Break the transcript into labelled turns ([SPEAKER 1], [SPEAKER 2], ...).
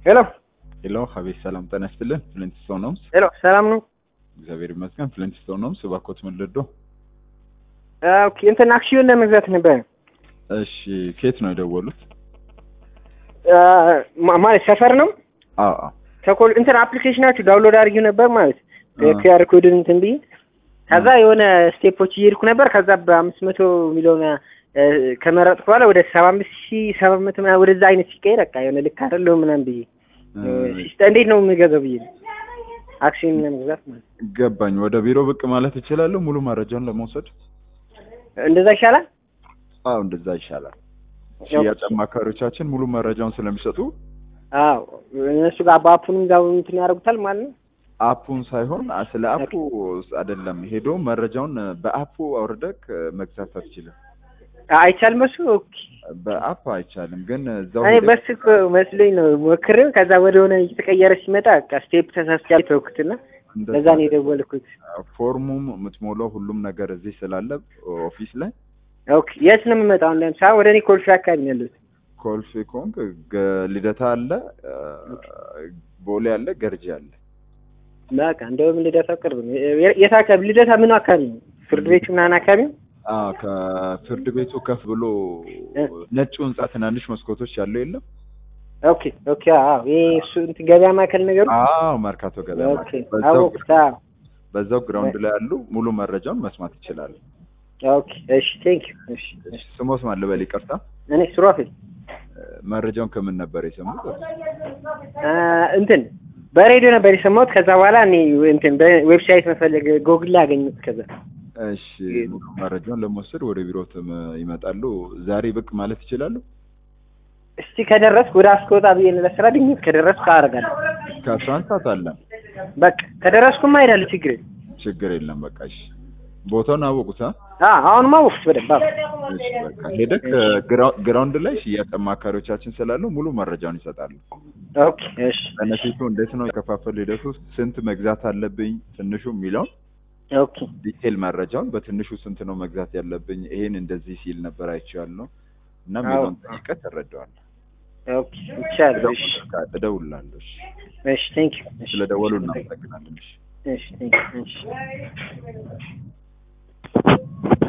[SPEAKER 1] ሄሎ
[SPEAKER 2] ሄሎ ሀቤት ሰላም ጤና ይስጥልን። ፍሊንትስቶን ሆምስ
[SPEAKER 1] ሄሎ፣ ሰላም ነው?
[SPEAKER 2] እግዚአብሔር ይመስገን። ፍሊንትስቶን ሆምስ እባክዎት ምን ልርዶ?
[SPEAKER 1] ኦኬ፣ እንትን አክሲዮን ለመግዛት ነበር።
[SPEAKER 2] እሺ ከየት ነው የደወሉት?
[SPEAKER 1] ማ- ማለት ሰፈር ነው።
[SPEAKER 2] አዎ አዎ
[SPEAKER 1] ተኮል እንትን አፕሊኬሽናችሁ ዳውንሎድ አድርጊው ነበር ማለት
[SPEAKER 2] አ።
[SPEAKER 1] ኪያር ኮድን እንትን ብዬ ከዛ የሆነ ስቴፖች እየሄድኩ ነበር። ከዛ በአምስት መቶ ሚሊዮን እ፣ ከመረጥኩ በኋላ ወደ ሰባ አምስት ሺህ ሰባት መቶ ምናምን ወደዛ አይነት ሲቀየር በቃ የሆነ ልክ አይደለሁም ምናምን ብዬ
[SPEAKER 2] እ፣
[SPEAKER 1] ሲስተ- እንዴት ነው የምገዛው ብዬ ነው አክሲዮን ለመግዛት ማለት
[SPEAKER 2] ገባኝ። ወደ ቢሮ ብቅ ማለት እችላለሁ ሙሉ መረጃውን ለመውሰድ?
[SPEAKER 1] እንደዛ ይሻላል።
[SPEAKER 2] አዎ እንደዛ ይሻላል። ሽያጭ አማካሪዎቻችን ሙሉ መረጃውን ስለሚሰጡ
[SPEAKER 1] አዎ እነሱ ጋር በአፑንም ጋር እንትን ያደርጉታል ማለት ነው።
[SPEAKER 2] አፑን ሳይሆን አ- ስለ አፑ አይደለም ሄዶ መረጃውን በአፑ አውርደክ መግዛት አትችልም።
[SPEAKER 1] አይቻልም እሱ ኦኬ።
[SPEAKER 2] በአፕ አይቻልም፣ ግን እዛው
[SPEAKER 1] እኔ
[SPEAKER 2] ሄደህ-
[SPEAKER 1] በስልክ መስሎኝ ነው ሞክሬው፣ ከዛ ወደ ሆነ እየተቀየረ ሲመጣ በቃ ስቴፕ ተሳስቻለሁ ተውኩትና
[SPEAKER 2] እንደዛ
[SPEAKER 1] ለዛ ነው የደወልኩት።
[SPEAKER 2] ፎርሙም የምትሞላው ሁሉም ነገር እዚህ ስላለ ኦፊስ ላይ
[SPEAKER 1] ኦኬ የት ነው የምመጣው? አሁን ለምሳሌ ወደ እኔ ኮልፌ አካባቢ ነው ያለሁት።
[SPEAKER 2] ኮልፌ ኮንግ ገ- ልደታ አለ፣ ቦሌ አለ፣ ገርጂ አለ።
[SPEAKER 1] በቃ እንደውም ልደታ ቅርብ ነው። የ- የት አካባቢ ልደታ? ምን አካባቢ ነው? ፍርድ ቤቱ ምናምን አካባቢ ነው?
[SPEAKER 2] አዎ ከፍርድ ቤቱ ከፍ ብሎ
[SPEAKER 1] እ።
[SPEAKER 2] ነጩ ህንጻ ትናንሽ መስኮቶች ያለው የለም?
[SPEAKER 1] ኦኬ ኦኬ። አዎ ይሄ እሱ እንትን ገበያ ማዕከል ነገሩ።
[SPEAKER 2] አዎ መርካቶ ገበያ
[SPEAKER 1] ኦኬ
[SPEAKER 2] ማለት በዛው
[SPEAKER 1] አወኩት። አዎ
[SPEAKER 2] በዛው ግራውንድ ላይ ያሉ ሙሉ መረጃውን መስማት ይችላሉ።
[SPEAKER 1] ኦኬ እሺ፣ ቴንክ ዩ። እሺ እሺ።
[SPEAKER 2] ስሞት ማን ልበል? ይቅርታ
[SPEAKER 1] እኔ ሱራፌል
[SPEAKER 2] መረጃውን ከምን ነበር የሰሙት?
[SPEAKER 1] አ፣ እንትን በሬዲዮ ነበር የሰማሁት። ከዛ በኋላ እኔ እንትን በዌብሳይት መፈለግ ጎግል ላይ አገኘሁት። ከዛ
[SPEAKER 2] እሺ ሙሉ መረጃውን ለመወሰድ ወደ ቢሮ ይመጣሉ። ዛሬ ብቅ ማለት ይችላሉ?
[SPEAKER 1] እስቲ ከደረስኩ ወደ አስከወጣ ብዬ ነው ለስራ ድንገት ከደረስኩ አደርጋለሁ።
[SPEAKER 2] ከአስራ አንድ ሰዓት አለን።
[SPEAKER 1] በቃ ከደረስኩማ እሄዳለሁ። ችግር የለም።
[SPEAKER 2] ችግር የለም። በቃ እሺ። ቦታውን አወቁት? አ?
[SPEAKER 1] አ አሁንማ አወቅሁት በደንብ። አዎ
[SPEAKER 2] እሺ በቃ ሄደክ ግራው- ግራውንድ ላይ ሽያጭ አማካሪዎቻችን ስላሉ ሙሉ መረጃውን ይሰጣሉ።
[SPEAKER 1] ኦኬ እሺ
[SPEAKER 2] በነፊቱ እንዴት ነው የከፋፈል ሂደቱ፣ ስንት መግዛት አለብኝ ትንሹ የሚለውን
[SPEAKER 1] ኦኬ
[SPEAKER 2] ዲቴል መረጃውን በትንሹ ስንት ነው መግዛት ያለብኝ፣ ይሄን እንደዚህ ሲል ነበር አይቼዋለሁ እና
[SPEAKER 1] አዎ።
[SPEAKER 2] የሚለውን ጠይቀህ ትረዳዋለህ።
[SPEAKER 1] ኦኬ ይቻላል። እሺ
[SPEAKER 2] እደውልልሃለሁ። እሺ
[SPEAKER 1] እሺ ቴንክ ዩ። እሺ
[SPEAKER 2] ስለደወሉ እናመሰግናለን። እሺ
[SPEAKER 1] እሺ ቴንክ ዩ። እሺ